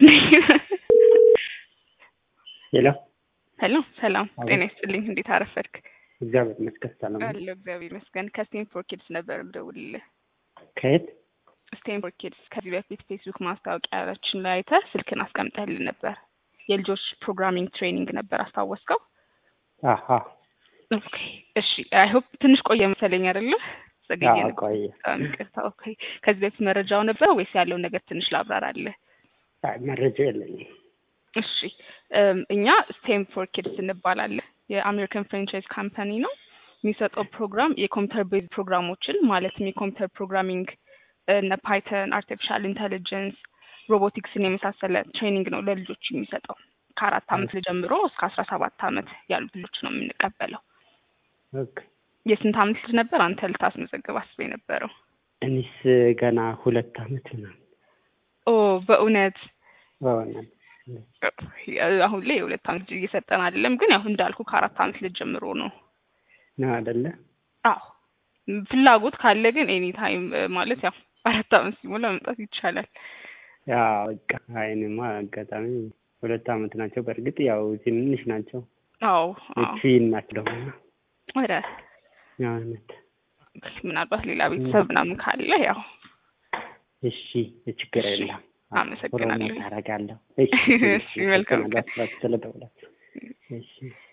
ነኝ። ሄሎ ሄሎ ሰላም አቤት። ጤና ይስጥልኝ። እንዴት አረፈድክ? እግዚአብሔር ይመስገን ሰላም ነው። አለሁ እግዚአብሔር ይመስገን። ከስቴንፎርድ ኪድስ ነበር የምደውልልህ። ከየት? ስቴንፎርድ ኪድስ ከዚህ በፊት ፌስቡክ ማስታወቂያችን ላይ አይተህ ስልክን አስቀምጠህልን ነበር። የልጆች ፕሮግራሚንግ ትሬኒንግ ነበር አስታወስከው? አሀ ኦኬ እሺ። አይ ሆፕ ትንሽ ቆየ መሰለኝ አይደለ? ዘገየ አዎ፣ ነበር። ቆየ። በጣም ይቅርታ። ኦኬ ከዚህ በፊት መረጃው ነበረ ወይስ ያለውን ነገር ትንሽ ላብራራለህ? አይ መረጃ የለኝም። እሺ እም፣ እኛ ስቴም ፎር ኪድስ እንባላለን። የአሜሪካን ፍራንቻይዝ ካምፓኒ ነው። የሚሰጠው ፕሮግራም የኮምፒውተር ቤዝ ፕሮግራሞችን ማለትም የኮምፒውተር ፕሮግራሚንግ እነ ፓይተን፣ አርቲፊሻል ኢንተሊጀንስ፣ ሮቦቲክስን የመሳሰለ ትሬኒንግ ነው ለልጆች የሚሰጠው። ከአራት አመት ጀምሮ እስከ አስራ ሰባት አመት ያሉት ልጆች ነው የምንቀበለው። ኦኬ። የስንት አመት ልጅ ነበር አንተ ልታስመዘግብ አስበ የነበረው? እኔስ ገና ሁለት አመት ምናምን ኦ በእውነት በእውነት አሁን ላይ የሁለት አመት ልጅ እየሰጠን አይደለም፣ ግን ያው እንዳልኩ ከአራት አመት ልጅ ጀምሮ ነው ነው አይደለ? አዎ ፍላጎት ካለ ግን ኤኒ ታይም ማለት ያው አራት አመት ሲሞላ መምጣት ይቻላል። ያው በቃ አይንማ አጋጣሚ ሁለት አመት ናቸው። በእርግጥ ያው ትንንሽ ናቸው። አዎ አዎ ፊን ናቸው ደግሞ ወደ እውነት። ምናልባት ሌላ ቤተሰብ ምናምን ካለ ያው እሺ ችግር የለም። አመሰግናለሁ። ፕሮሞት አደርጋለሁ። እሺ፣ መልካም ቀን። ስለደውላችሁ እሺ